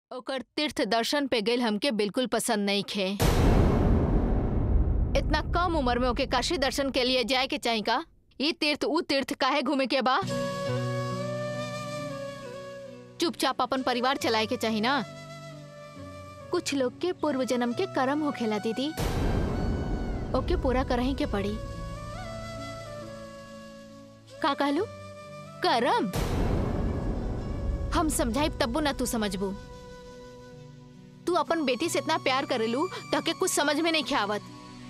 ओकर तीर्थ दर्शन पे गइल हमके बिल्कुल पसंद नहीं खे इतना कम उम्र में ओके काशी दर्शन के लिए जाए के चाही का ई तीर्थ ऊ तीर्थ काहे घूमे के बा चुपचाप अपन परिवार चलाए के चाही ना कुछ लोग के पूर्व जन्म के कर्म होखेला दीदी ओके पूरा करही के पड़ी का कहलू करम हम समझाइब तब्बो ना तू समझबू तू अपन बेटी से इतना प्यार करेलू ताके कुछ समझ में नहीं आवत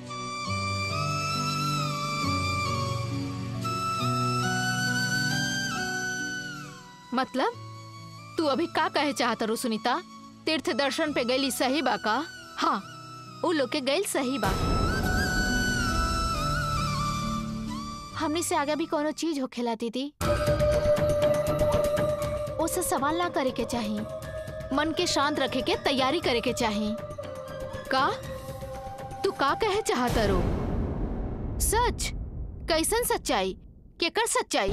मतलब तू अभी का कहे चाहत रू सुनीता तीर्थ दर्शन पे गईली सही बा का हाँ उ लोग के गईल सही बा हमने से आगे भी कोनो चीज होखेला दीदी उससे सवाल ना करे के चाही मन के शांत रखे के तैयारी करे के चाही का तू का कहे चाहता रो सच कैसन सच्चाई केकर सच्चाई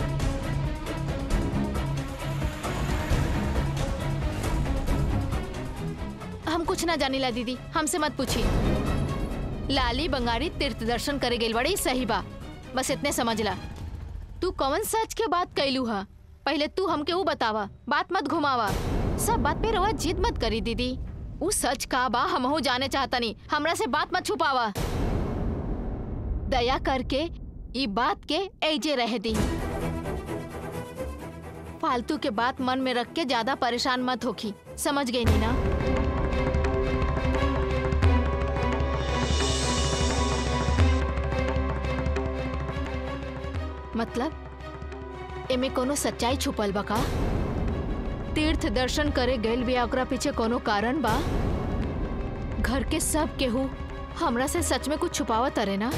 हम कुछ ना जानीला दीदी हमसे मत पूछी लाली बंगारी तीर्थ दर्शन करे गेल बड़ी सही बा बस इतने समझ ला तू कौन सच के बात कैलू हा पहले तू हमके वो बतावा बात मत घुमावा सब बात पे रवा जिद मत करी दीदी उ सच का बा हमहू जाने चाहता नहीं हमरा से बात मत छुपावा दया करके ई बात के ऐजे रह दी फालतू के बात मन में रख के ज्यादा परेशान मत होखी समझ गई नी ना मतलब एमे कोनो सच्चाई छुपल बा का तीर्थ दर्शन करे गइल बिया ओकरा पीछे कोनो कारण बा घर के सब केहू हमरा से सच में कुछ छुपावत अरे ना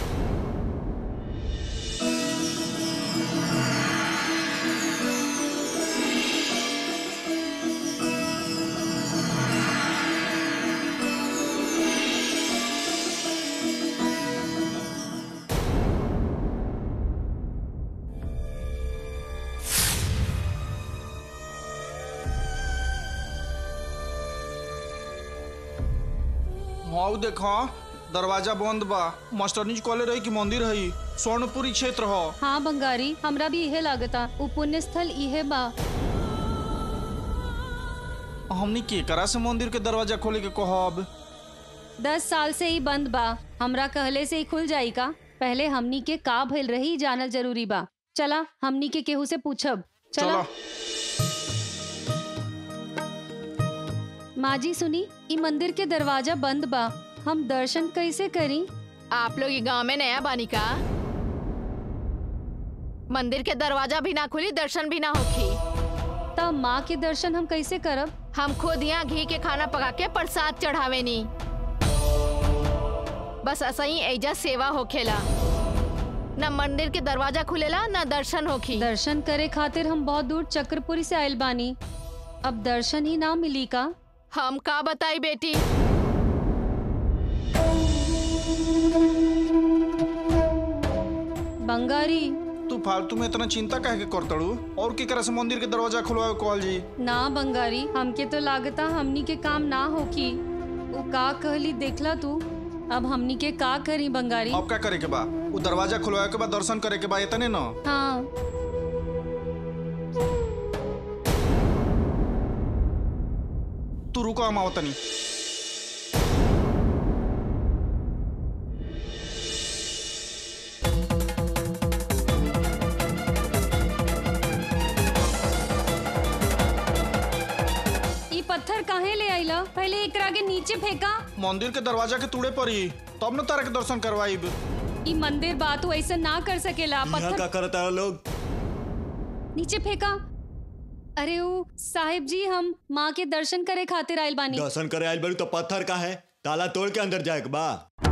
हाउ देखा दरवाजा बंद बा मास्टरनी कॉले रही कि मंदिर है स्वर्णपुरी क्षेत्र ह हाँ बंगारी हमरा भी इहे लागता उ पुण्य स्थल इहे बा हमनी के करा से मंदिर के दरवाजा खोले के कहब दस साल से ही बंद बा हमरा कहले से ही खुल जाई का पहले हमनी के का भइल रही जानल जरूरी बा चला हमनी के केहू से पूछब चला चला माँ जी सुनी ई मंदिर के दरवाजा बंद बा हम दर्शन कैसे करी आप लोग ये गांव में नया बानी का मंदिर के दरवाजा भी ना खुली दर्शन भी ना होखी तब माँ के दर्शन हम कैसे करब हम खुद यहाँ घी के खाना पका के प्रसाद चढ़ावे नी बस ऐसा ही ऐजा सेवा होखेला न मंदिर के दरवाजा खुलेला न दर्शन होखी दर्शन करे खातिर हम बहुत दूर चक्रपुरी से आयल बानी अब दर्शन ही ना मिली का हम का बताई बेटी बंगारी तू फालतू में इतना चिंता काहे के करतड़ू और की करा से मंदिर के दरवाजा खुलवावे कहल जी ना बंगारी हमके तो लागता हमनी के काम ना होखी वो का कहली देखला तू अब हमनी के का करी बंगारी अब का करे के बा उ दरवाजा खुलवावे के बाद दर्शन करे के बा इतने न हाँ तू रुको हम आवतनी ई पत्थर काहे ले आइला पहले एकरा के नीचे फेंका मंदिर के दरवाजा के तूड़े पड़ी तब न तारा के दर्शन करवाइब ई मंदिर बा तू ऐसा ना कर सकेला यहाँ पत्थर का करता है लोग नीचे फेंका अरे वो साहिब जी हम माँ के दर्शन करे खातिर आइल बानी दर्शन करे आइल बड़ू तो पत्थर का है ताला तोड़ के अंदर जाए के बा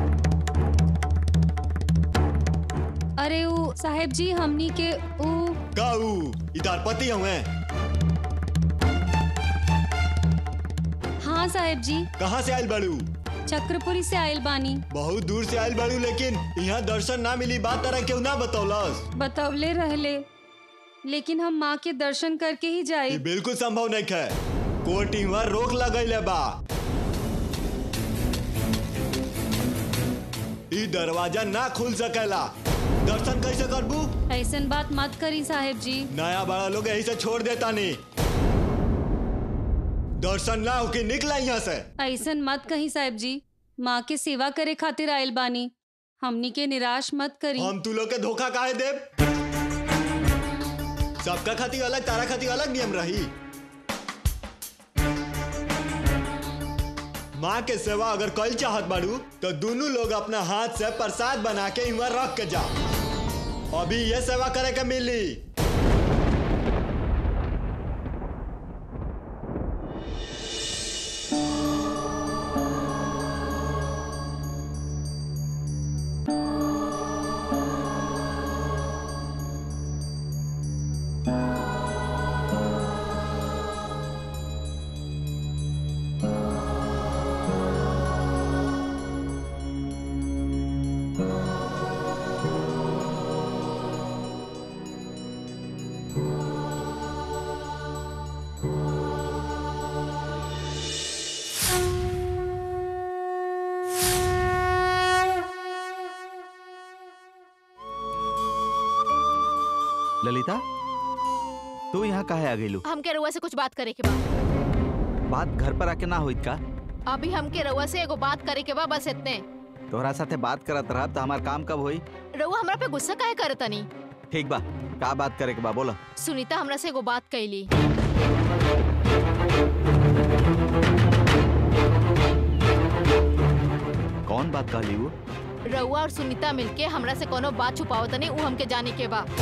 अरे वो साहिब जी हमनी के ऊ का ऊ इधर पति हुए हाँ साहिब जी कहाँ से आइल बड़ू चक्रपुरी से आइल बानी बहुत दूर से आइल बड़ू लेकिन यहाँ दर्शन ना मिली बात तरह केहू ना बतौलस बतवले रहले लेकिन हम माँ के दर्शन करके ही जाए ये बिल्कुल संभव नहीं है कोर्ट इहाँ रोक लगैले बा ई दरवाजा ना खुल सकेला दर्शन कैसे करबू ऐसन बात मत करी साहेब जी नया बड़ा लोग यही से छोड़ देता नहीं दर्शन ना होके निकला यहाँ से ऐसन मत कही साहेब जी माँ के सेवा करे खातिर आयल बानी हमनी के निराश मत करी हम तू लोग के धोखा काहे देब सबका खातिर अलग तारा खातिर अलग नियम रही माँ के सेवा अगर कल चाहत बाड़ू तो दोनों लोग अपना हाथ से प्रसाद बना के इहाँ रख के जा अभी ये सेवा करे के मिली ललिता तू यहाँ काहे आ गईलू हमके रउआ से कुछ बात करे के बा बात घर पर आके ना होइत का अभी हमके रउआ से एगो बात करे के बा बस इतने तोहरा साथे बात करत रहा तो हमार काम कब होई रउआ हमरा पे गुस्सा काहे करतनी ठीक बा का बात करे के बा बोला सुनीता हमरा से एगो बात कैली कौन बात कहली वो रउआ और सुनीता मिलके हमरा से कोनो बात छुपावतनी उ हमके जाने के बा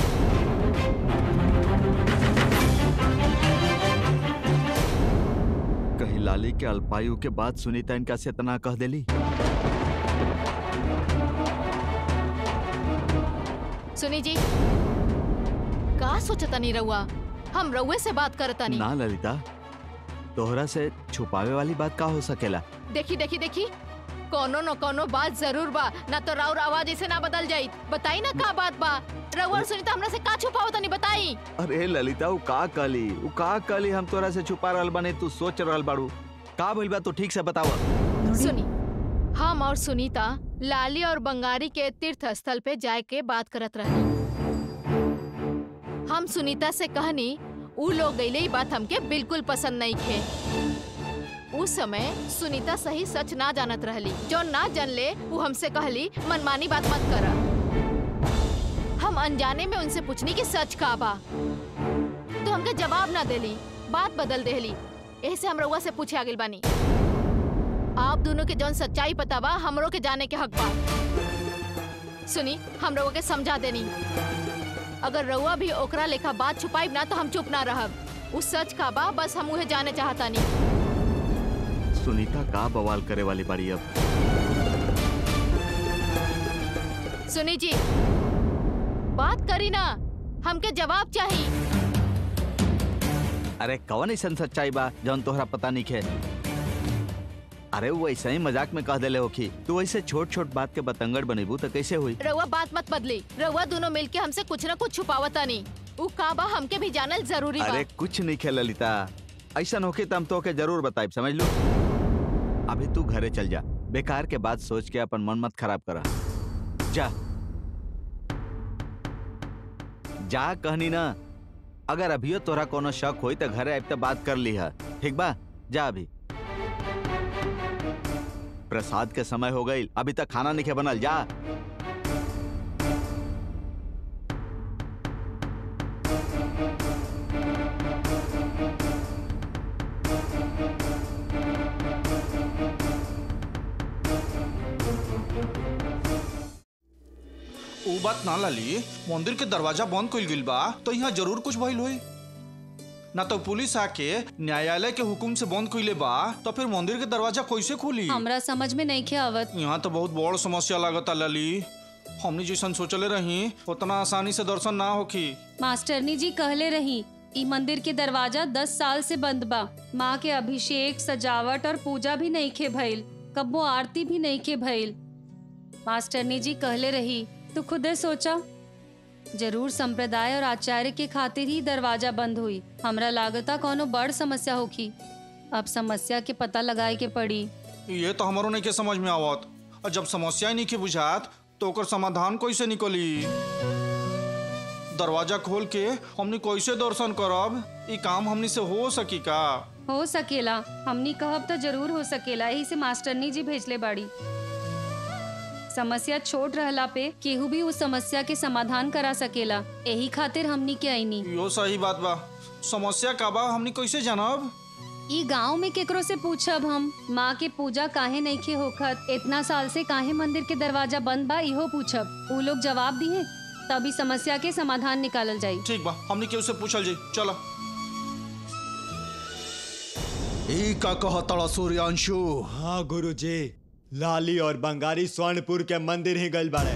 कहीं लाली के अल्पायु के बाद सुनीता इनका से इतना कह देली सुनी जी का सोचतनी रउआ हम रउए से बात करतनी ना ललिता तोहरा से छुपावे वाली बात का हो सकेला देखी देखी देखी कोनो न कोनो बात जरूर बा ना तो राउर आवाज ऐसे ना बदल जाई बताई ना का बात बा रउआ और सुनीता हमरा से का छुपावत तनी बताई अरे ललिता वो का कहली वो का कहली हम तोरा से छुपा रहल बने तू सोच रहल बाड़ू का भइल बा तू ठीक से बतावा सुनी हम और सुनीता लाली और बंगारी के तीर्थ स्थल पे जाए के बात करत रहनी हम सुनीता से कहनी ऊ लोग गईले ई बात हमके बिल्कुल पसंद नहीं खे उस समय सुनीता सही सच ना जानत रहली जो ना जानले वो हमसे कहली मनमानी बात मत करा हम अनजाने में उनसे पूछनी कि सच का बा तो हमके जवाब ना देली बात बदल देली ऐसे हम रउआ से पूछे आगिल बानी आप दोनों के जौन सच्चाई पता बा हमरो के जाने के हक बा सुनी हम रउआ के समझा देनी अगर रउआ भी ओकरा लेखा बात छुपाई ना तो हम चुप ना रहब उस सच का बा बस हम उहे जाने चाहता नहीं सुनीता का बवाल करे वाली बाड़ी अब सुनी जी बात करी ना हमके जवाब चाहिए अरे कौन ऐसा सच्चाई बा जौन तोहरा पता नहीं खे अरे वो ऐसा ही मजाक में कह देले होखी तू ऐसे छोट छोट बात के बतंगड़ बनेबू तो कैसे हुई रउआ बात मत बदली रउआ दोनों मिलके हमसे कुछ ना कुछ छुपावता नहीं उ का बा हमके भी जानल जरूरी बा अरे कुछ नहीं खे ललिता ऐसा होके तो हम तोके जरूर बताइब समझ लो अभी तू घरे चल जा बेकार के बात सोच के अपन मन मत खराब करा जा जा कहनी ना अगर अभियो तोरा कोनो शक होई तो घरे आब तो बात कर ली है ठीक बा जा अभी प्रसाद के समय हो गई अभी तक खाना नहीं खे बनल जा ऊ बात ना लाली मंदिर के दरवाजा बंद कइल गइल बा तो यहाँ जरूर कुछ भइल होई ना तो पुलिस आके न्यायालय के हुकुम से बंद कइले बा तो फिर मंदिर के दरवाजा कैसे खुली हमरा समझ में नहीं खे आवत यहाँ तो बहुत बड़ समस्या लागता लाली हमने जैसन सोचले रही उतना आसानी से दर्शन ना होखी मास्टरनी जी कहले रही ई मंदिर के दरवाजा दस साल से बंद बा माँ के अभिषेक सजावट और पूजा भी नहीं खे भइल कब्बो आरती भी नहीं खे भइल मास्टरनी जी कहले रही तू खुदे सोचा जरूर संप्रदाय और आचार्य के खातिर ही दरवाजा बंद हुई हमरा लागता कोनो बड़ समस्या होखी अब समस्या के पता लगाए के पड़ी ये तो हमारो नहीं के समझ में आवत और जब समस्या ही नहीं के बुझात तो ओकर समाधान कैसे निकली दरवाजा खोल के हमनी कैसे दर्शन करब ई काम हमनी से हो सकी का हो सकेला हमनी कहब तो जरूर हो सकेला यही से मास्टरनी जी भेजले बाड़ी समस्या छोट रहला पे केहू भी उस समस्या के समाधान करा सकेला यही खातिर हमनी के आईनी यो सही बात बा समस्या का बा हमनी कैसे जानब ई गांव में केकरो से पूछब हम माँ के पूजा काहे नइखे होखत इतना साल से काहे मंदिर के दरवाजा बंद बा इहो पूछब उ लोग जवाब दिए तभी समस्या के समाधान निकालल जाई ठीक बा हमनी के उसे पूछल जाई चलो ई का कहतड़ा सूर्यांशु हाँ गुरुजी लाली और बंगारी स्वर्णपुर के मंदिर ही गइल बाड़े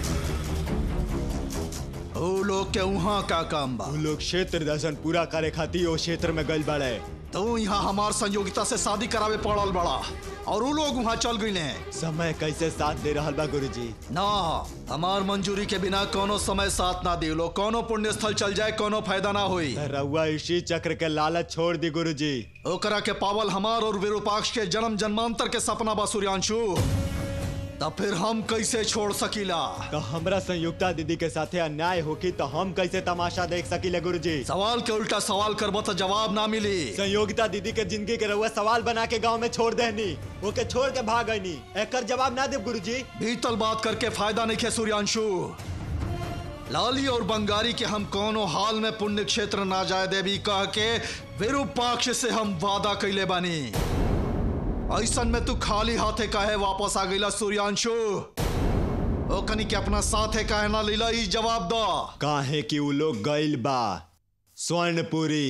ओ लोग के वहाँ का काम बा उ लोग क्षेत्र दर्शन पूरा करे खातिर ओ क्षेत्र में गइल बाड़े तो यहाँ हमार संयोगिता से शादी करावे पड़ल बड़ा और वो लोग वहाँ चल गए हैं समय कैसे साथ दे रहल बा गुरुजी ना हमार मंजूरी के बिना कोनो समय साथ ना दिलो कोनो पुण्य स्थल चल जाए कोनो फायदा ना होई त रउआ इसी चक्र के लालच छोड़ दी गुरुजी ओकरा के पावल हमार और विरूपाक्ष के जन्म जन्मांतर के सपना बा सूर्यांशु तब फिर हम कैसे छोड़ सकीला तो हमरा संयुक्ता दीदी के साथे अन्याय होकी तो हम कैसे तमाशा देख सकीले गुरुजी सवाल के उल्टा सवाल करबो तो जवाब ना मिली संयोगिता दीदी के जिंदगी के रउआ सवाल बना के गांव में छोड़ देनी ओके छोड़ के भाग गईनी एकर जवाब ना दे गुरुजी बीतल बात करके फायदा नहीं है सूर्यांशु लाली और बंगारी के हम कोनो हाल में पुण्य क्षेत्र ना जाए देवी कह के विरूपाक्ष से हम वादा कैले बानी ऐसन में तू खाली हाथे काहे वापस आ गईला सूर्यांशु ओ कनी के अपना साथे काहे ना लीला ई जवाब दो काहे कि उ लोग गइल बा स्वर्णपुरी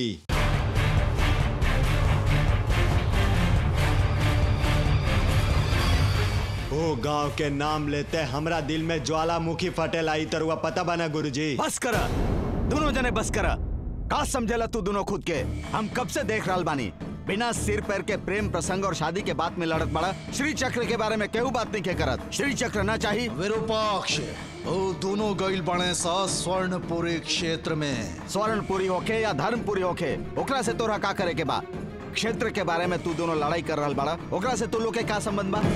ओ गांव के नाम लेते हमरा दिल में ज्वालामुखी फटेल आई तरुआ पता बना गुरुजी बस कर दोनों जने बस कर का समझेला तू दोनों खुद के हम कब से देख रहल बानी बिना सिर पैर के प्रेम प्रसंग और शादी के बात में लड़त बड़ा श्री चक्र के बारे में केहू बात नहीं के करत श्री चक्र ना चाहिए विरूपाक्ष ओ दोनों गईल बने सा स्वर्णपुरी क्षेत्र में स्वर्णपुरी होके या धर्मपुरी होके ओकरा से तोरा का करे के बा क्षेत्र के बारे में तू दोनों लड़ाई कर रहल बड़ा ओकरा से तू लोग के का संबंध बा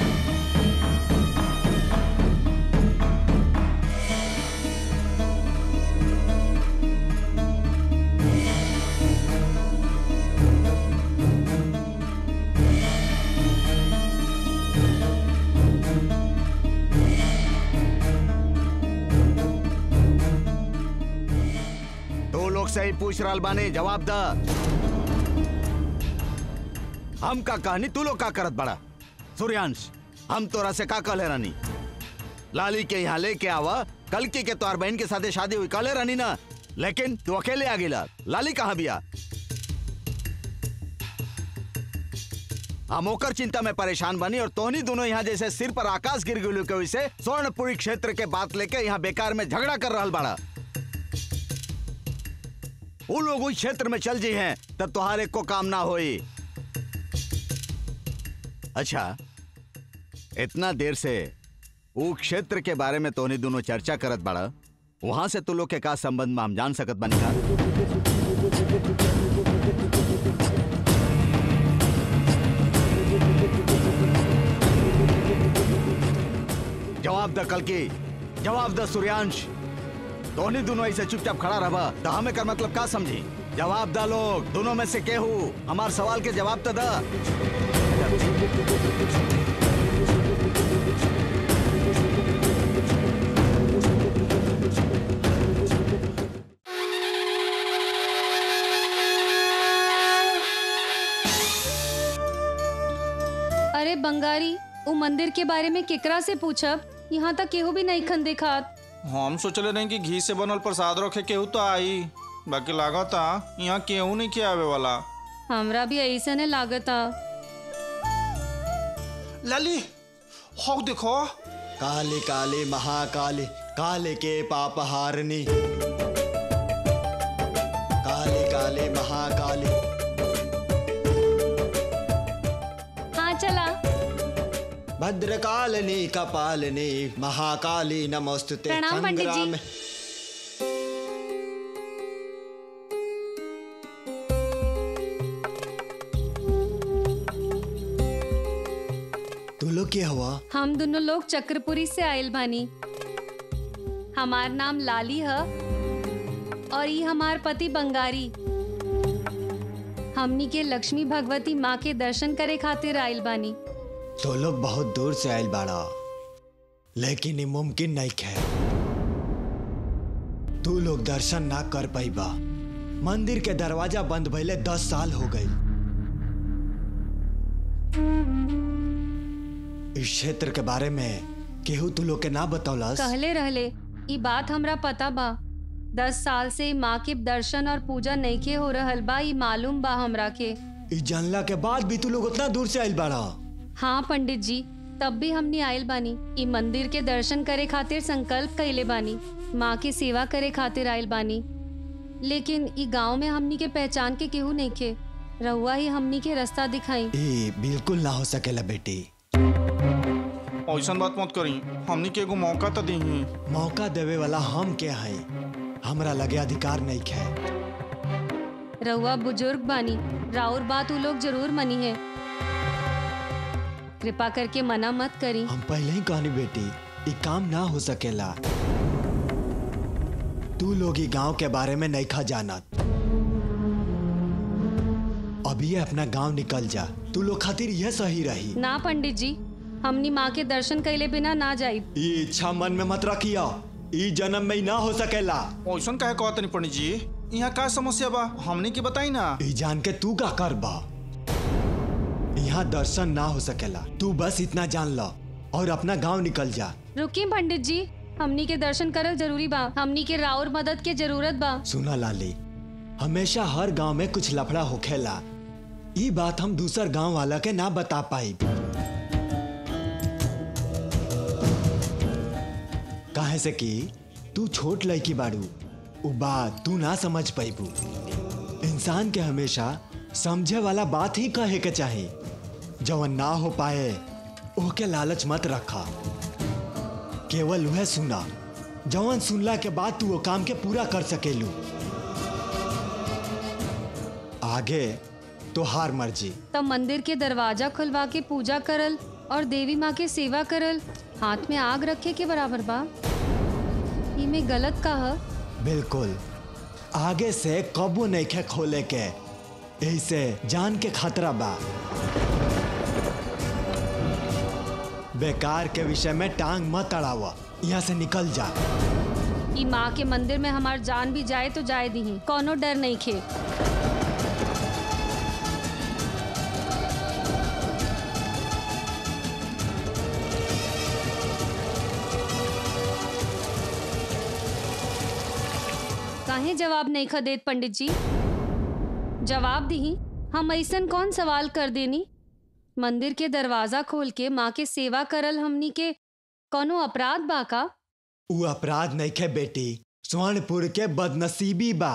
तो लोग से ही पूछ रहल बानी जवाब द हम का कहानी तू लोग का करत बड़ा सूर्यांश हम तोरा से का कहले रानी लाली के यहाँ लेके आवा कल के के तोर बहन के साथे शादी हुई कहले रानी ना लेकिन तू अकेले आ गिला लाली कहाँ बिया हम ओकर चिंता में परेशान बनी और तोहनी दोनों यहाँ जैसे सिर पर आकाश गिर गई के वैसे स्वर्णपुरी क्षेत्र के बात लेके यहाँ बेकार में झगड़ा कर रहल बड़ा वो लोग उस क्षेत्र में चल जी हैं तब तुम्हारे को काम ना होई अच्छा इतना देर से वो क्षेत्र के बारे में तोनी दोनों चर्चा करत बड़ा वहां से तू लोग के का संबंध में हम जान सकत बनी का जवाब द कल की जवाब द सूर्यांश दोनों दोनों ऐसे चुपचाप खड़ा रहा तो हमें कर मतलब का समझी जवाब द लोग दोनों में से केहू हमार सवाल के जवाब तो द अरे बंगारी उ मंदिर के बारे में केकरा से पूछब यहाँ तक केहू भी नहीं खन देखात हम सोचले नहीं कि घी से बनल प्रसाद रखे केहू तो आई बाकी लागता यहाँ केहू नहीं के आवे वाला हमरा भी ऐसा ने लागता लाली हो देखो काली काली महाकाली काले के पाप हारनी काली काली महाकाली हाँ चला भद्रकालिनी कपालिनी महाकाली नमोस्तुते प्रणाम पंडित जी। संग्राम तू लोग के हवा हम दोनों लोग चक्रपुरी से आयल बानी हमार नाम लाली है और ये हमार पति बंगारी हमनी के लक्ष्मी भगवती माँ के दर्शन करे खातिर आयल बानी तो लोग बहुत दूर से आयल बाड़ा लेकिन ये मुमकिन नहीं है तू लोग दर्शन ना कर पाइबा मंदिर के दरवाजा बंद भइले दस साल हो गई इस क्षेत्र के बारे में केहू तू लोग के ना बतौलस कहले रहले ई बात हमरा पता बा दस साल से माँ के दर्शन और पूजा नईखे हो रहल बा ई मालूम बा हमरा के इस जानला के बाद भी तू लोग उतना दूर से आयल बाड़ा हाँ पंडित जी तब भी हमनी आयल बानी ई मंदिर के दर्शन करे खातिर संकल्प कइले बानी माँ की सेवा करे खातिर आयल बानी लेकिन ई गांव में हमनी के पहचान के केहू नइखे रहुआ ही हमनी के रास्ता दिखाई ये बिल्कुल ना हो सकेला बेटी ऐसा बात मत करी हमनी के एगो मौका तो दी मौका देवे वाला हम के हैं हमरा लगे अधिकार नहीं है रहुआ बुजुर्ग बानी राउर बात उ लोग जरूर मनी है कृपा करके मना मत करी हम पहले ही कहनी बेटी ये काम ना हो सकेला तू लोग ही गांव के बारे में नहीं खा जानत अभी ये अपना गांव निकल जा तू लोग खातिर यह सही रही ना पंडित जी हमनी माँ के दर्शन कैले बिना ना जाई ये इच्छा मन में मत रखियो ई जन्म में ही ना हो सकेला ऐसा कहे कहत नहीं पंडित जी यहाँ का समस्या बा हमनी के बताई ना ई जान के तू का कर बा यहाँ दर्शन ना हो सकेला तू बस इतना जान लो और अपना गांव निकल जा रुकिए पंडित जी हमनी के दर्शन करल जरूरी बा हमनी के राउर मदद के जरूरत बा सुना लाली हमेशा हर गांव में कुछ लफड़ा होखेला ई बात हम दूसर गांव वाला के ना बता पाई काहे से कि तू छोट लड़की बाड़ू उ बात तू ना समझ पाइबू इंसान के हमेशा समझे वाला बात ही कहे के चाही जवन ना हो पाए ओके लालच मत रखा केवल वह सुना जवन सुनला के बाद तू वो काम के पूरा कर सकेलू आगे तो हार मर्जी तब मंदिर के दरवाजा खुलवा के पूजा करल और देवी माँ के सेवा करल हाथ में आग रखे के बराबर बा इमे गलत का ह बिल्कुल आगे से कबो नहीं खे खोले के ऐसे जान के खतरा बा बेकार के विषय में टांग मत अड़ावा यहाँ से निकल जा ई माँ के मंदिर में हमार जान भी जाए तो जाए दी कोनो डर नहीं खे काहे जवाब नहीं ख देत पंडित जी जवाब दी हम ऐसन कौन सवाल कर देनी मंदिर के दरवाजा खोल के माँ के सेवा करल हमनी के कोनो अपराध बा का उ अपराध नहीं खे बेटी स्वर्णपुर के बदनसीबी बा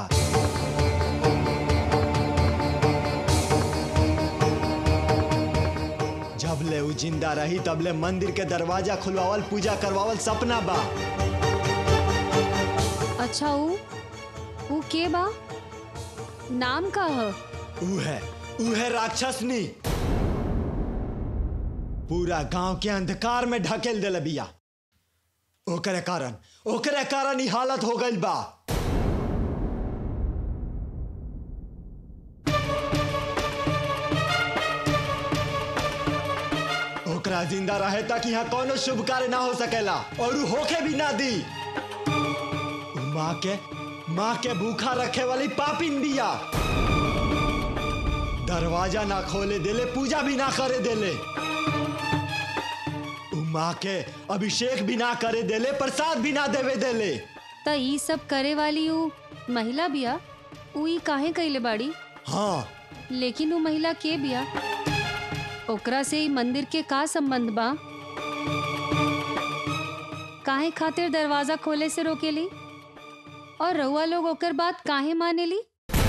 जब ले उ जिंदा रही तब ले मंदिर के दरवाजा खुलवावल पूजा करवावल सपना बा अच्छा ऊ ऊ के बा नाम का ह उ है उ है राक्षसनी पूरा गांव के अंधकार में ढकेल देले बिया ओकरे कारण ओकरे कारण ही हालत हो गइल बा ओकरा जिंदा रहे तक यहाँ कोनो शुभ कार्य ना हो सकेला और उ होके भी ना दी उ माँ के माँ के भूखा रखे वाली पापिन बिया दरवाजा ना खोले देले पूजा भी ना करे देले उ माँ के अभिषेक भी ना करे देले प्रसाद भी ना देवे देले त ई सब करे वाली ऊ महिला बिया ऊ ई काहे कइले बाड़ी हाँ लेकिन ऊ महिला के बिया ओकरा से ई मंदिर के का संबंध बा काहे खातिर दरवाजा खोले से रोकेली और रउआ लोग ओकर बात काहे मानेली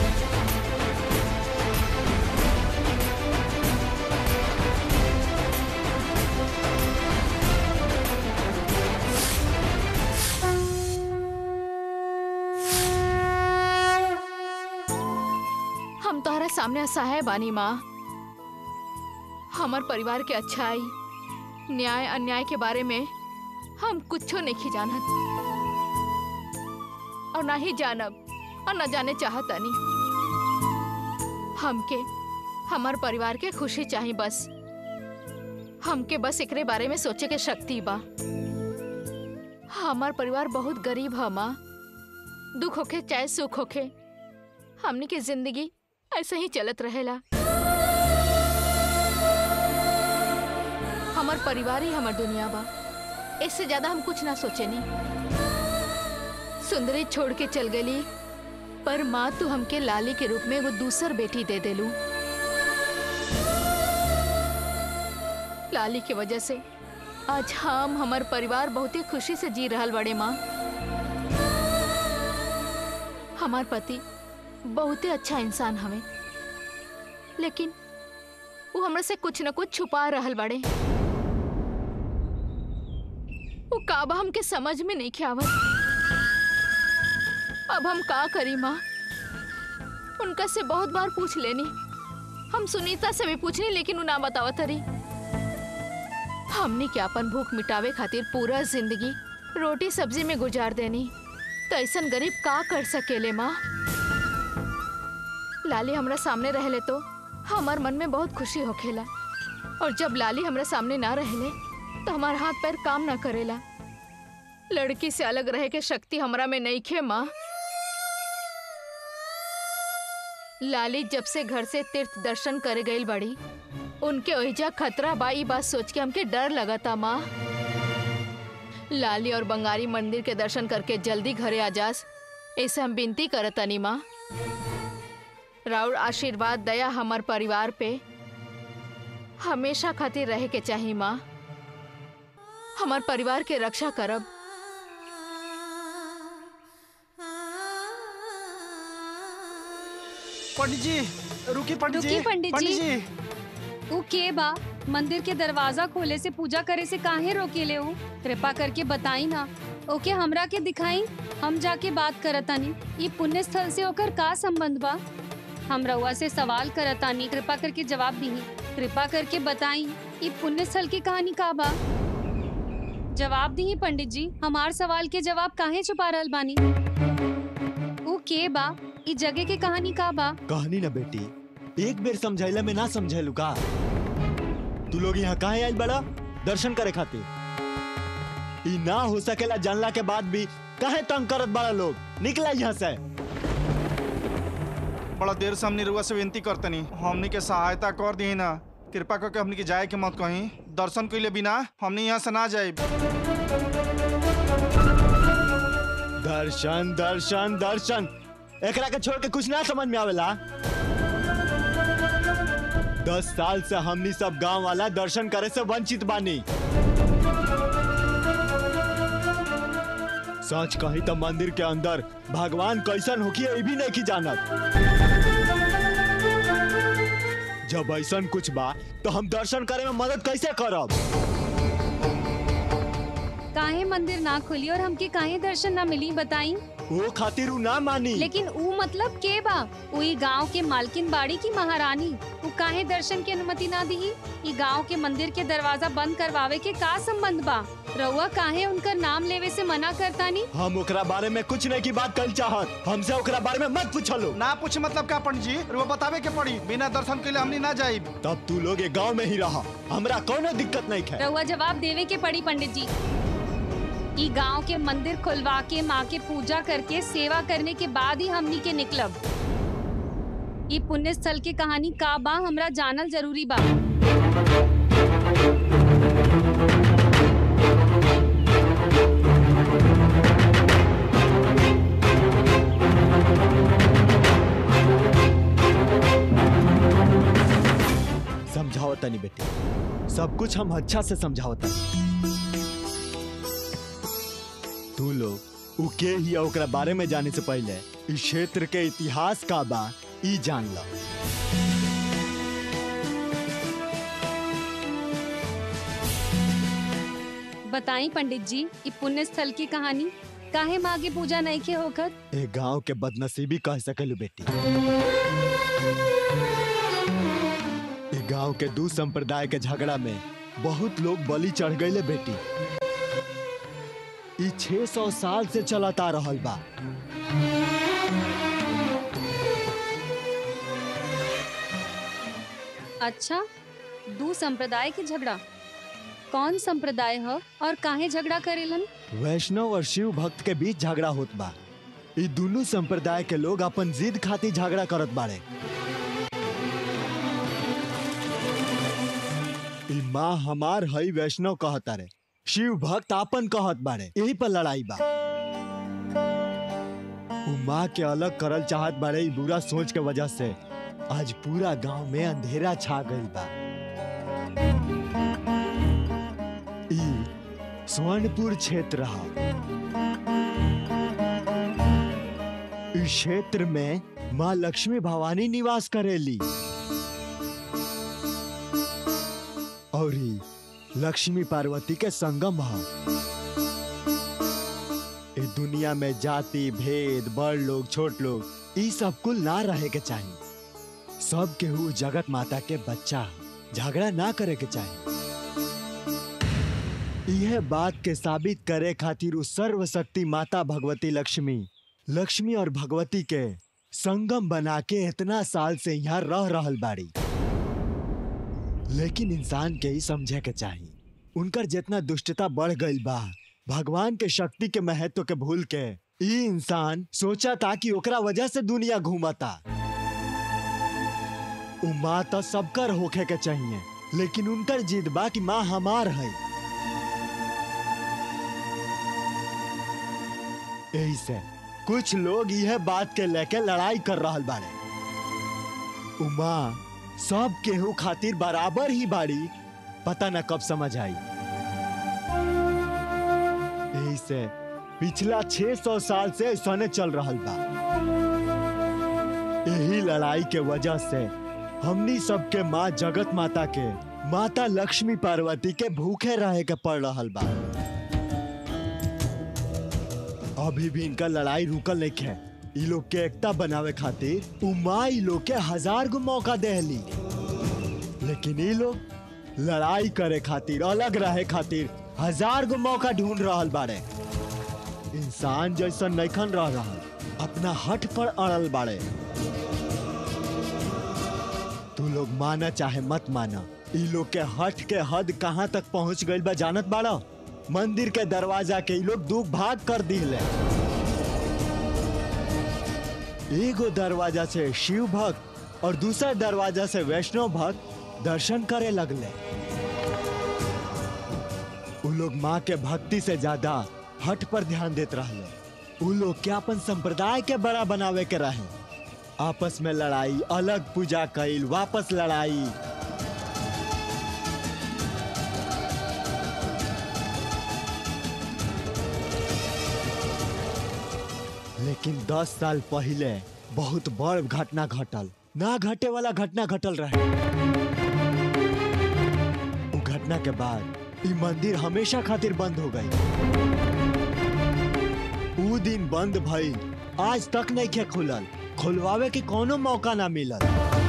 हम तोहरा सामने असहाय बानी माँ हमार परिवार के अच्छाई न्याय अन्याय के बारे में हम कुछो नहीं जानत और ना ही जानब और न जाने चाहतानी हमके हमार परिवार के खुशी चाहिए बस हमके बस एकरे बारे में सोचे के शक्ति बा हमार परिवार बहुत गरीब है माँ दुख होखे चाहे सुख होखे हमनी के जिंदगी ऐसे ही चलत रहेला हमार परिवार ही हमार दुनिया बा इससे ज्यादा हम कुछ ना सोचे नहीं सुंदरी छोड़ के चल गली पर माँ तू हमके लाली के रूप में वो दूसर बेटी दे देलू लाली की वजह से आज हम हमार परिवार बहुत ही खुशी से जी रहल बड़े माँ हमार पति बहुत ही अच्छा इंसान हवे लेकिन वो हमरा से कुछ न कुछ छुपा रहल बड़े वो काबा हमके समझ में नहीं आवत अब हम का करी माँ उनका से बहुत बार पूछ लेनी हम सुनीता से भी पूछनी लेकिन वो ना बतावत रही हमने क्या अपन भूख मिटावे खातिर पूरा जिंदगी रोटी सब्जी में गुजार देनी तो ऐसा गरीब का कर सकेले माँ लाली हमरा सामने रहले तो हमार मन में बहुत खुशी होखेला और जब लाली हमरा सामने ना रहले तो हमार हाथ पैर काम ना करेला लड़की से अलग रहे के शक्ति हमरा में नहीं खे माँ लाली जब से घर से तीर्थ दर्शन करे गई बड़ी उनके ओहिजा खतरा बाई बात सोच के हमके डर लगता माँ लाली और बंगारी मंदिर के दर्शन करके जल्दी घरे आ जास ऐसे हम विनती करतनी माँ राउर आशीर्वाद दया हमार परिवार पे हमेशा खातिर रहे के चाहिए माँ हमार परिवार के रक्षा करब पंडित जी रुकी पंडित रुकी जी पंडित जी। जी ऊ के बा मंदिर के दरवाजा खोले से पूजा करे से काहे रोकेले हो कृपा करके बताई ना ओके हमरा के दिखाई हम जाके बात करतानी ये पुण्य स्थल से होकर का संबंध बा हम रउआ से सवाल करतानी कृपा करके जवाब दी कृपा करके बताई ये पुण्य स्थल की कहानी का बा जवाब दी पंडित जी हमार सवाल के जवाब काहे छुपा रहल बानी ऊ के बा ई जगह के कहानी का बा कहानी ना बेटी एक बेर समझाइला में ना समझेलू का तू लोग यहाँ काहे आइल बड़ा दर्शन करे खातिर ई ना हो सकेला जानला के बाद भी काहे तंग करत बड़ा लोग निकला यहाँ से बड़ा देर से हमनी रुआ से विनती करतनी हमनी के सहायता कर दी ना कृपा करके हमनी के जाए के मत कहीं दर्शन कइले बिना हमनी यहाँ से ना जाए दर्शन दर्शन दर्शन एकरा के छोड़ के कुछ ना समझ में आवेला दस साल से हमनी सब गांव वाला दर्शन करे से वंचित बानी सच कही तो मंदिर के अंदर भगवान कैसन होखी ये भी नहीं की जानत जब ऐसन कुछ बा तो हम दर्शन करे में मदद कैसे करब काहे मंदिर ना खुली और हमके काहे दर्शन ना मिली बताई वो खातिर उ ना मानी लेकिन ऊ मतलब के बा उई गांव के मालकिन बाड़ी की महारानी ऊ काहे दर्शन की अनुमति ना दी ई गांव के मंदिर के दरवाजा बंद करवावे के का संबंध बा रउआ काहे उनका नाम लेवे से मना करतानी हम ओकरा बारे में कुछ नहीं की बात कर चाहत हमसे ओकरा बारे में मत पूछलो ना पूछ मतलब का पंडित जी रुआ बतावे के पड़ी बिना दर्शन कइले हमनी ना जाए तब तू लोग ये गांव में ही रहा हमरा कोनो दिक्कत नहीं है रउआ जवाब देवे के पड़ी पंडित जी ई गांव के मंदिर खुलवा के माँ के पूजा करके सेवा करने के बाद ही हमनी के निकलब ई पुण्य स्थल के कहानी का बा हमरा जानल जरूरी बा समझावता नहीं बेटे सब कुछ हम अच्छा से समझावता तू लोग उके ही ओकरा बारे में जाने से पहले इस क्षेत्र के इतिहास का बा ई जान लो बताई पंडित जी ई पुण्य स्थल की कहानी काहे माँ की पूजा नहीं के होकर ए गांव के बदनसीबी कह सकलू बेटी ए गांव के दू संप्रदाय के झगड़ा में बहुत लोग बलि चढ़ गईले बेटी ई 600 साल से चलता रहल बा अच्छा दू संप्रदाय के झगड़ा कौन संप्रदाय ह और काहे झगड़ा करेलन वैष्णव और शिव भक्त के बीच झगड़ा होत बा ई दोनों संप्रदाय के लोग अपन जिद खातिर झगड़ा करत बाड़े ई माँ हमार हई वैष्णव कहता रे शिव भक्त आपन कहत बाड़े यही पर लड़ाई बा उ माँ के अलग करल चाहत बाड़े ई बुरा सोच के वजह से आज पूरा गांव में अंधेरा छा गईल बा ई स्वर्णपुर क्षेत्र हा इस क्षेत्र में माँ लक्ष्मी भवानी निवास करेली और ई लक्ष्मी पार्वती के संगम है ए दुनिया में जाति भेद बड़ लोग छोट लोग ई सब कुल ना रहे के चाहिए सब केहू जगत माता के बच्चा ह। झगड़ा ना करे के चाहिए यह बात के साबित करे खातिर उ सर्वशक्ति माता भगवती लक्ष्मी लक्ष्मी और भगवती के संगम बना के इतना साल से यहाँ रह रहल बाड़ी लेकिन इंसान के ही समझे के चाहिए उनकर जितना दुष्टता बढ़ गईल बा भगवान के शक्ति के महत्व के भूल के ई इंसान सोचा था कि ओकरा वजह से दुनिया घूमता उ माँ तो सबकर होखे के चाहिए लेकिन उनकर जिद बा कि माँ हमार है यही से कुछ लोग यह बात के लेके लड़ाई कर रहल बाड़े उमा सब केहू खातिर बराबर ही बाड़ी पता न कब समझ आई यही से पिछला 600 साल से ऐसने चल रहल बा यही लड़ाई के वजह से हमनी सबके माँ जगत माता के माता लक्ष्मी पार्वती के भूखे रहे के पड़ रहल बा अभी भी इनका लड़ाई रुकल नहीं है ई लोग के एकता बनावे खातिर उमा ई लोग के हजार गो मौका देहली लेकिन ई लोग लड़ाई करे खातिर अलग रहे खातिर हजार गो मौका ढूंढ रहल बाड़े इंसान जैसा नैखन रह रहल अपना हट पर अड़ल बाड़े तू लोग माना चाहे मत माना ई लोग के हट के हद कहाँ तक पहुंच गइल बा जानत बाड़ा मंदिर के दरवाजा के ई लोग दू भाग कर दिले एगो दरवाजा से शिव भक्त और दूसरा दरवाजा से वैष्णव भक्त दर्शन करे लगले उ लोग माँ के भक्ति से ज्यादा हट पर ध्यान देत रहले उ लोग के अपन संप्रदाय के बड़ा बनावे के रहे आपस में लड़ाई अलग पूजा कैल वापस लड़ाई लेकिन दस साल पहले बहुत बड़ घटना घटल ना घटे वाला घटना घटल रहे उ घटना के बाद ई मंदिर हमेशा खातिर बंद हो गई उ दिन बंद भइल आज तक नहीं के खुलल खुलवावे के कोनो मौका ना मिलल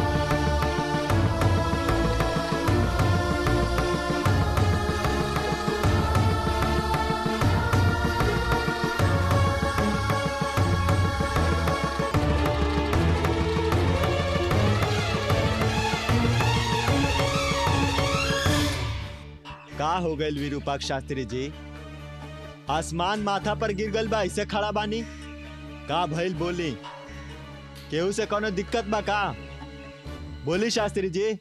का हो गइल विरूपाक्ष शास्त्री जी आसमान माथा पर गिर गल बा ऐसे खड़ा बानी का भइल बोली केहू से कोनो दिक्कत बा का बोली शास्त्री जी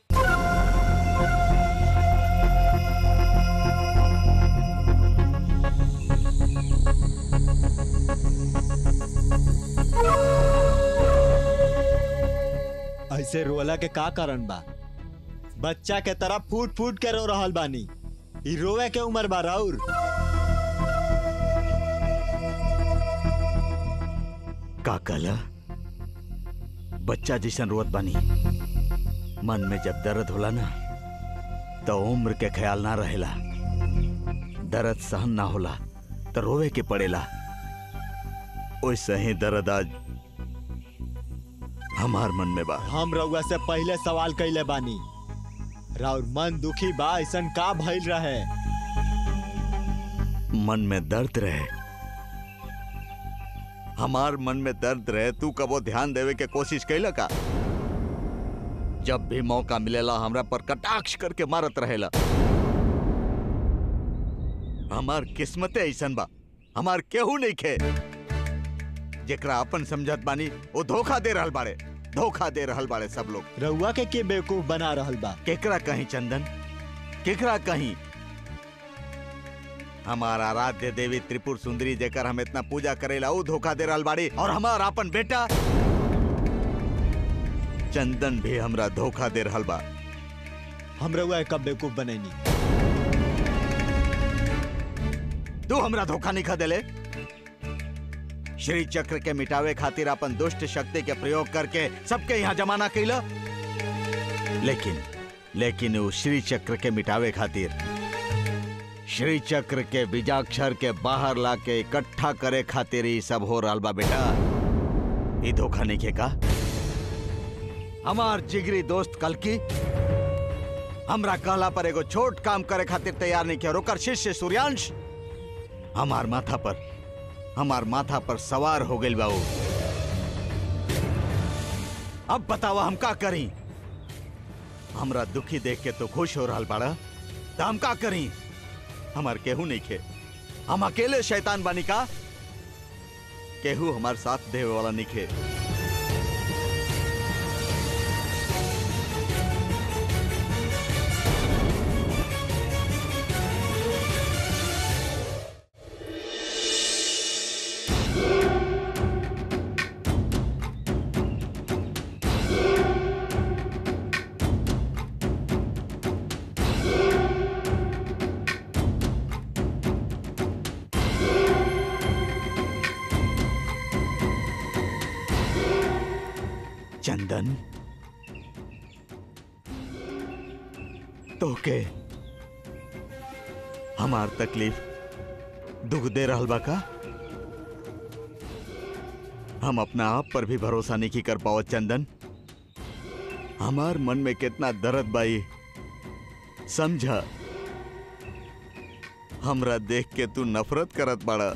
ऐसे रोला के का कारण बा बच्चा के तरह फूट फूट के रो रहल बानी ई रोवे के उम्र बा राउर का कहला बच्चा जैसन रोत बानी मन में जब दर्द होला ना तो उम्र के ख्याल ना रहेला दर्द सहन ना होला तो रोवे के पड़ेला वैसे ही दर्द आज हमार मन में बा हम रउआ से पहले सवाल कैले बानी राउर मन दुखी बा ऐसन का भइल रहे मन में दर्द रहे हमार मन में दर्द रहे तू कबो ध्यान देवे के कोशिश कैला का जब भी मौका मिलेला हमरा पर कटाक्ष करके मारत रहेला हमार किस्मते ऐसन बा हमार केहू नहीं खे जेकरा अपन समझत बानी वो धोखा दे रहल बाड़े धोखा दे रहल बाड़े सब लोग रउआ के के बेवकूफ बना रहल बा केकरा कहीं चंदन केकरा कहीं हमारा आराध्य देवी त्रिपुर सुंदरी जेकर हम इतना पूजा करेला ऊ धोखा दे रहल बाड़ी और हमार अपन बेटा चंदन भी हमरा धोखा दे रहल बा हम रउआ के कब बेवकूफ बनैनी तू हमरा धोखा नहीं खा देले श्री चक्र के मिटावे खातिर अपन दुष्ट शक्ति के प्रयोग करके सबके यहाँ जमाना कैला लेकिन लेकिन वो श्री चक्र के मिटावे खातिर श्री चक्र के बीजाक्षर के बाहर लाके इकट्ठा करे खातिर ही सब हो रहल बा बेटा ई धोखा नहीं के का हमार जिगरी दोस्त कल की हमरा कहला पर एगो छोट काम करे खातिर तैयार नहीं किया ओकर शिष्य सूर्यांश हमार माथा पर हमार माथा पर सवार हो गई बाबू अब बतावा हम का करी हमरा दुखी देख के तो खुश हो रहा बाड़ा तो हम का करी हमार केहू नहीं खे हम अकेले शैतान बानी का केहू हमार साथ देवे वाला नहीं खे चंदन तो के हमार तकलीफ दुख दे रहल बा का हम अपना आप पर भी भरोसा नहीं की कर पाओ चंदन हमार मन में कितना दर्द बाई समझा हमरा देख के तू नफरत करत बाड़ा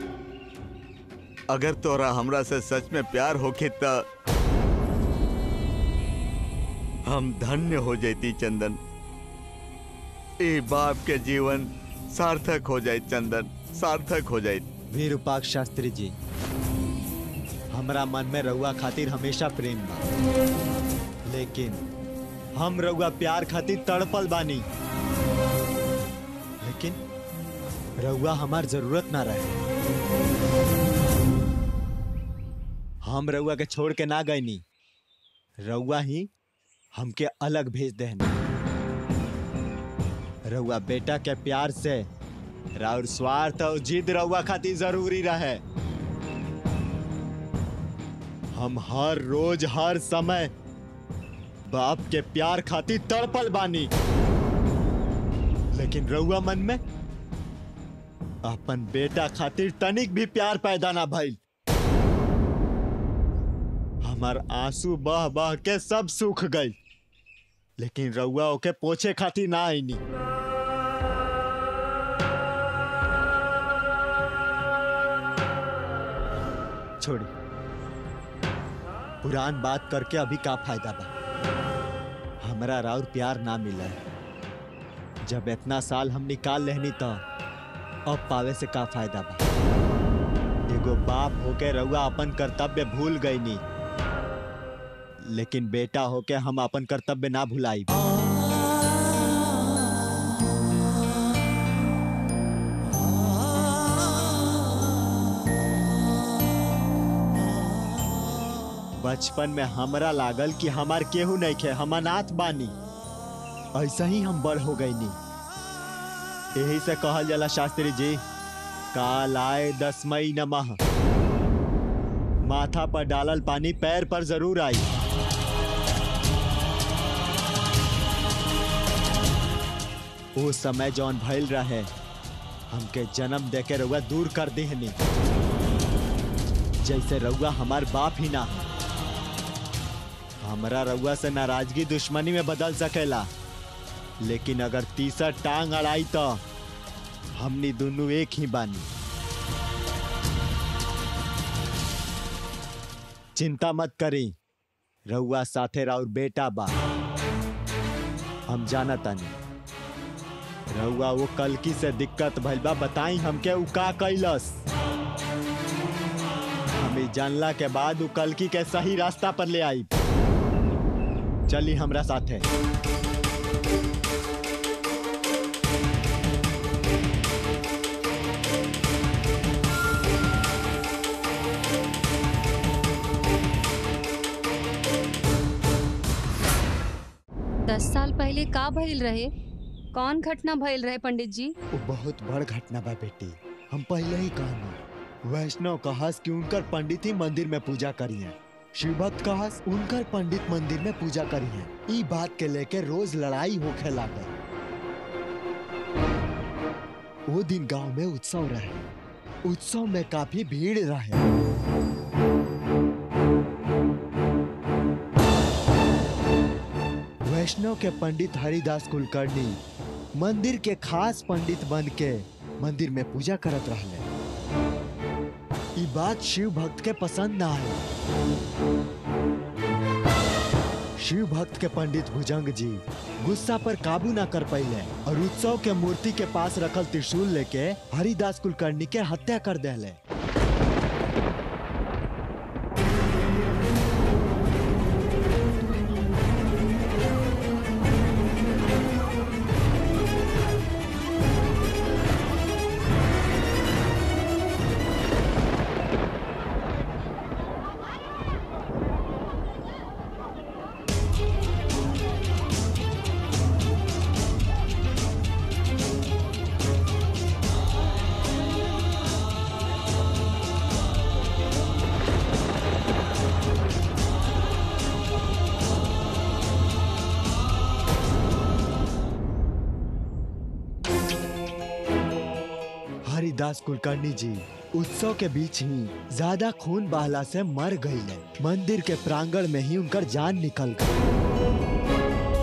अगर तोरा हमरा से सच में प्यार होके त हम धन्य हो जाती चंदन ए बाप के जीवन सार्थक हो जाए चंदन सार्थक हो जाए वीरूपाक शास्त्री जी हमरा मन में रउआ खातिर हमेशा प्रेम बा लेकिन हम रउआ प्यार खातिर तड़पल बानी लेकिन रउआ हमार जरूरत ना रहे हम रउआ के छोड़ के ना गईनी रउआ ही हमके अलग भेज देनी रउआ बेटा के प्यार से राउर स्वार्थ और जिद रउआ खातिर जरूरी रहे हम हर रोज हर समय बाप के प्यार खातिर तड़पल बानी लेकिन रउआ मन में अपन बेटा खातिर तनिक भी प्यार पैदा ना भइल हमार आंसू बह बह के सब सूख गई लेकिन रउआ ओके पोछे खातिर ना आईनी छोड़ी पुरान बात करके अभी का फायदा बा हमरा राउर प्यार ना मिला है जब इतना साल हम निकाल लेहनी तो अब पावे से का फायदा बा एगो बाप होके रउआ अपन कर्तव्य भूल गई नी लेकिन बेटा होके हम अपन कर्तव्य ना भुलाई बचपन में हमरा लागल कि हमार केहू नहीं खे हम अनाथ बानी ऐसा ही हम बड़ हो गई नी यही से कहल जाला शास्त्री जी काल आए दस मई नमः माथा पर डालल पानी पैर पर जरूर आई वो समय जौन भइल रहे हमके जन्म देके रउआ दूर कर दिहनी जैसे रउआ हमार बाप ही ना हमरा रउआ से नाराजगी दुश्मनी में बदल सकेला लेकिन अगर तीसर टांग अड़ाई तो हमनी दोनों एक ही बानी चिंता मत करी रउआ साथे राउर बेटा बा हम जाना तानी रउआ वो कलकी से दिक्कत भइल बा बताई हमके उ का कैलस हमें जानला के बाद उ कलकी के सही रास्ता पर ले आई चली हमरा साथे दस साल पहले का भइल रहे कौन घटना भइल रहे पंडित जी वो बहुत बड़ घटना बा बेटी हम पहले ही कहनी वैष्णव कहस कि उनकर पंडित ही मंदिर में पूजा करिए शिव भक्त कहस उनकर पंडित मंदिर में पूजा करिए ई बात के लेके रोज लड़ाई होखे लागल वो दिन गांव में उत्सव रहे उत्सव में काफी भीड़ रहे वैष्णव के पंडित हरिदास कुलकर्णी मंदिर के खास पंडित बन के मंदिर में पूजा करत रहले ई बात शिव भक्त के पसंद ना आई शिव भक्त के पंडित भुजंग जी गुस्सा पर काबू ना कर पाइले और उत्सव के मूर्ति के पास रखल त्रिशूल लेके हरिदास कुलकर्णी के हत्या कर देले हरिदास कुलकर्णी जी उत्सव के बीच ही ज्यादा खून बहला से मर गईले मंदिर के प्रांगण में ही उनकर जान निकल गई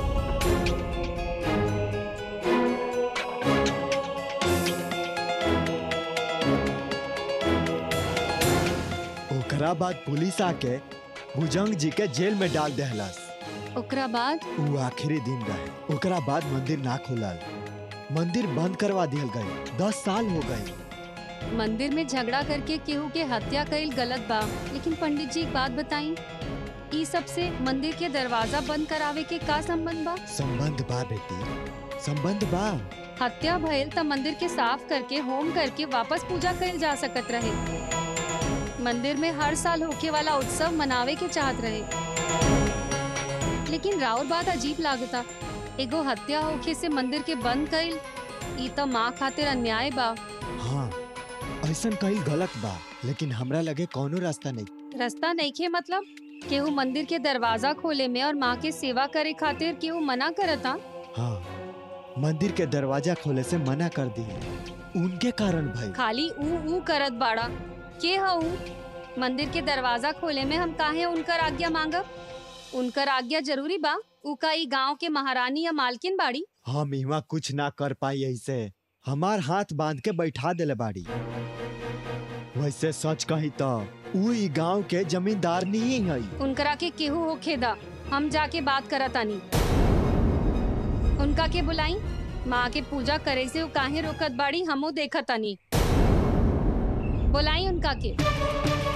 ओकरा बाद पुलिस आके भुजंग जी के जेल में डाल देहलस ओकरा बाद वो आखिरी दिन रहे ओकरा बाद मंदिर ना खुलल मंदिर बंद करवा दियल गई दस साल हो गए मंदिर में झगड़ा करके केहू के हत्या कईल गलत बा लेकिन पंडित जी एक बात बताई ई सब से मंदिर के दरवाजा बंद करावे के का संबंध बा संबंध बा बेटी संबंध बा हत्या भइल त मंदिर के साफ करके होम करके वापस पूजा कईल जा सकत रहे मंदिर में हर साल होके वाला उत्सव मनावे के चाहत रहे लेकिन राउर बात अजीब लागता एगो हत्या होके से मंदिर के बंद कईल ई त माँ खातिर अन्याय बा हाँ ऐसा कहीं गलत बा लेकिन हमरा लगे कोनो रास्ता नहीं रास्ता नइखे मतलब केहू मंदिर के दरवाजा खोले में और माँ के सेवा करे खातिर केहू मना करता हाँ मंदिर के दरवाजा खोले से मना कर दिए उनके कारण भाई खाली ऊ ऊ करत बाड़ा के ह ऊ मंदिर के दरवाजा खोले में हम काहे उनकर आज्ञा मांगब उनकर आज्ञा जरूरी बा ऊ का ई गांव के महारानी या मालकिन बाड़ी हम इहाँ कुछ ना कर पाई ऐसे हमार हाथ बांध के बैठा देले बाड़ी वैसे सच कही तो ऊ ई गांव के जमींदार नहीं है उनकरा के केहू होखेदा हम जाके बात करतानी उनका के बुलाई माँ के पूजा करे से ऊ काहे रोकत बाड़ी हमो देखतानी बुलाई उनका के